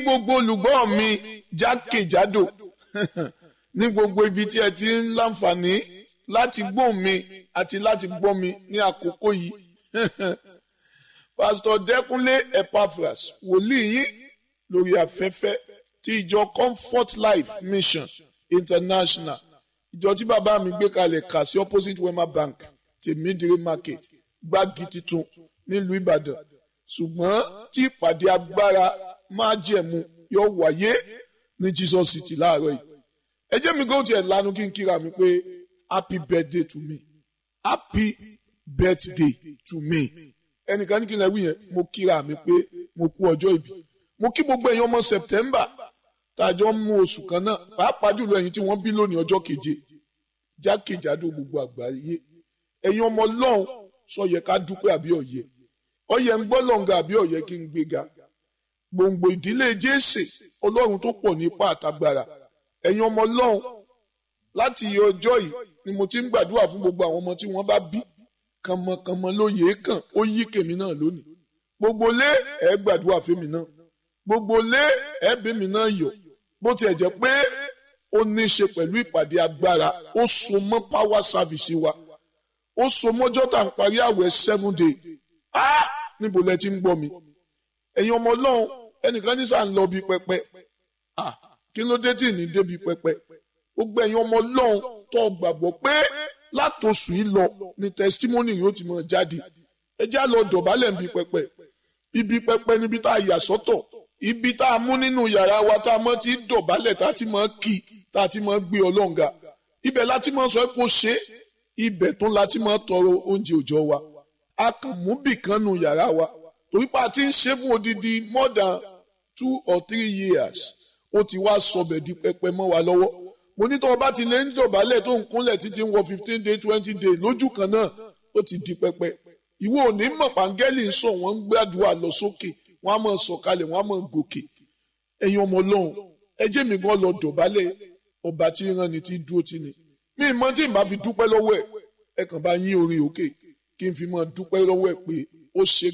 gbogbo olùgbọ́ mi jákèjádò ní gbogbo ibi tí ẹ ti ń láǹfààní láti gbóhùn mi àti láti gbọ́ mi ní àkókò yìí. Pásítọ̀ Dẹ́kunlé Epaphras wòlíì yín lórí afẹ́fẹ́ ti ìjọ Comfort Life Mission International ìjọ tí bàbá mi gbé kalẹ̀ kà sí opposite Wema Bank tèmídìrí market gbági titun nílùú Ìbàdàn ṣùgbọ́n tí ìpàdé agbára máa jẹ̀mú yóò wáyé ní Jesus City láàárọ̀ yìí ẹ jẹ́ mi kó tiẹ̀ lanu kí n kíra mi pé happy birthday to me happy birthday to me ẹnìkan ní kí n lè wí yẹn mo kíra mi pé mo kú ọjọ́ ìbí mo kí gbogbo ẹ̀yin ọmọ September tàjọ mú oṣù kan náà pàápàá jùlọ ẹ̀yin tí wọ́n bí lónìí ọjọ́ keje jákèjádò gbogbo àgbáyé ẹ̀yin ọmọ Ọlọ́run sọ yẹ ká dúpẹ́ àbí ọ̀yẹ ọ̀yẹ ń gbọ́ lọ́ngà àbí ọ̀yẹ kí n gbéga gbòǹgbò ìdílé Jésè Ọlọ́run tó pọ̀ ní ipá àtagbára ẹ̀yin ọmọ Ọlọ́run láti ọjọ́ yìí ni mo ti ń gbàdúrà fún gbogbo àwọn ọmọ tí wọ́n bá bí kànmọ́kànmọ́ ló yèé kàn ó yí kèmí náà lónìí gbogbo lé ẹ̀ gbàdúrà fèmí náà gbogbo lé ẹ̀ bèmí náà yọ̀ bó tiẹ̀ jẹ́ pé ó ní í ṣe pẹ̀lú ìpàdé agbára ó so mọ́ power service wa ó so mọ́jọ́ tá à ń parí àwẹ̀ seven day ah níbo lẹ ti ń gbọ́ mi ẹ̀yin ọmọ ọlọ́run ẹnìkan ní sàn lọ bí pẹpẹ ah kí ló dé tí ì ní débi pẹpẹ gbogbo ẹ̀yin ọmọ ọlọ́run tó gbàgbọ́ pé látòsù yìí lọ ni testimony yóò ti máa jáde ẹ já lọ dọ̀bálẹ̀ níbi pẹpẹ ibi pẹpẹ níbi tá a yà sọ́tọ̀ ibi tá a mú nínú yàrá wa tá a mọ̀ ti dọ̀bálẹ̀ tá a ti máa kì tá a ti máa gbé ọlọ́ǹga ibẹ̀ láti máa sọ kó ṣe ibẹ̀ tó láti máa tọrọ oúnjẹ òòjọ́ wa a kàn mú bìkan nù yàrá wa torí pa ti ń ṣe fún odidi more than two or three years ó ti wá sọbẹ̀ di pẹpẹ mọ́ wa lọ́wọ́ mo ní tó o bá ti lè ń dọ̀bálẹ̀ tó ń kúnlẹ̀ títí ń wọ fifteen day twenty day lójú kan náà ó ti di pẹpẹ ìwọ ò ní mọ̀ pàǹgẹ́lì ń sọ wọ́n ń gbàdúrà lọ sókè wọ́n á máa sọ̀kalẹ̀ wọ́n á máa gòkè ẹ̀yin ọmọ ọlọ́run ẹ jẹ́ mi gan lọ dọ̀bálẹ̀ ọba tí ń rán ni tí ń dúró tì ní mi mọ tí n bá fi dúpẹ́ lọ́wọ́ ẹ̀ ẹ kàn bá yín orí òkè kí n fi máa dúpẹ́ lọ́wọ́ ẹ̀ pé ó ṣe